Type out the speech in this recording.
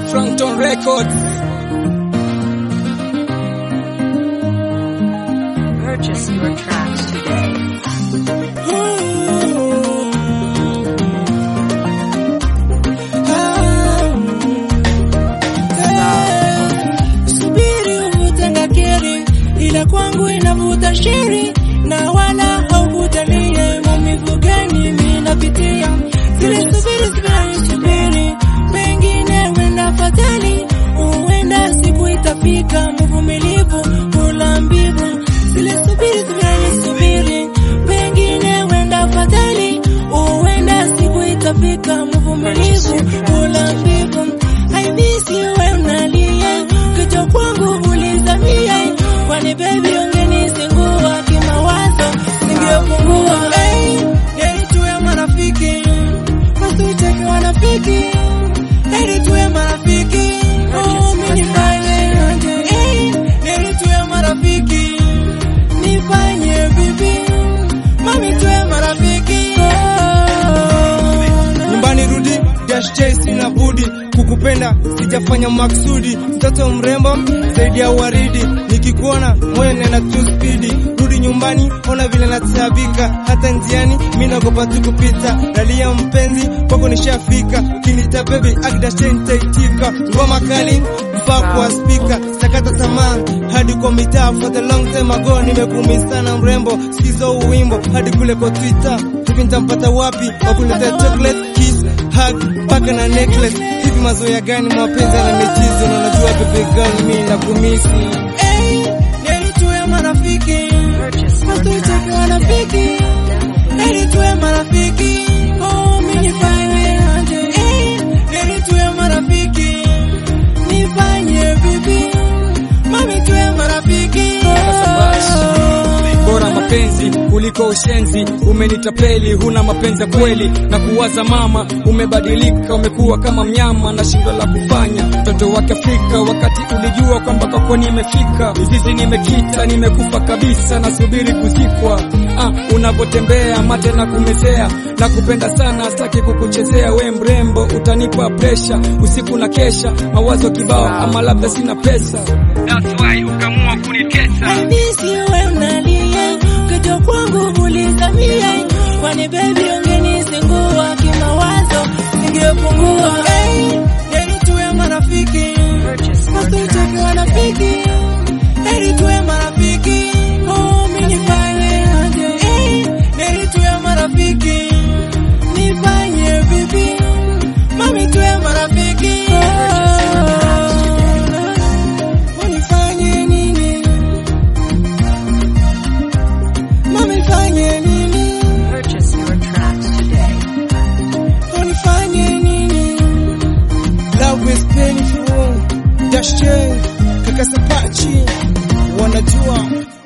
Frankton Records. Purchase your tracks today. Subiri uvutanga keri, ila kwangu inavuta sheri, na wala haukutalie maumivu gani mimi napitia. Zile subiri subiri subiri, pengine wenda fatali, huenda siku itafika, mvumilivu hula mbivu. Zile subiri subiri subiri, pengine wenda fatali, huenda siku itafika, mvumilivu hula mbivu. I miss you when unalia kichwa kwangu ulizamia, kwani baby ungenisingua kimawazo ningepungua. Hey, heri tuwe marafiki, wasitake wanafiki. Heri tuwe marafiki, oh mimi nifanye aje? Hey, heri tuwe marafiki, nifanye bibi, mami tuwe marafiki. Oh, Nyumbani rudi dash J sina budi kukupenda sijafanya maksudi mtoto mrembo zaidi ya waridi nikikuona moyo nena tu spidi rudi nyumbani ona vile natabika hata njiani mi nagopa tu kupita dalia mpenzi kwako nishafika kinita baby akidashe nitaitika ngoma kali mpaka kwa spika sakata tamaa hadi kwa mitaa for the long time ago nimekumi sana mrembo sikizo uwimbo hadi kule kwa twitter hivi nitampata wapi wakuletea chocolate kiss hug paka na necklace hivi mazoea gani mapenzi na michezo na unajua baby girl mimi nakumisi Hey, heri tuwe marafiki, Purchase your wasitake tracks wanafiki. today. Heri tuwe marafiki, oh mimi nifanye aje? Hey, heri tuwe marafiki, nifanye bibi, mami tuwe marafiki. bora mapenzi kuliko ushenzi umenitapeli huna mapenzi ya kweli na kuwaza mama umebadilika umekuwa kama mnyama na shindo la kufanya mtoto wake Afrika wakati ulijua kwamba kwako nimefika mizizi nimekita nimekufa kabisa nasubiri kuzikwa ah, unapotembea mate na kumezea na kupenda sana sitaki kukuchezea we mrembo utanipa presha usiku na kesha mawazo kibao ama labda sina pesa That's why ukamua kunitesa I miss you when unalia, kichwa kwangu ulizamia, kwani baby ungenisingua kimawazo ningepungua. Hey, heri tuwe marafiki, Purchase your wasitake tracks wanafiki. today. Heri tuwe marafiki, oh mimi nifanye aje? Hey, heri tuwe marafiki, nifanye bibi, mami tuwe marafiki. Oh, unifanye nini? Mami fanye nini? Purchase your tracks today. Unifanye nini? Love is painful. Dash J, kaka Sapachi, wanajua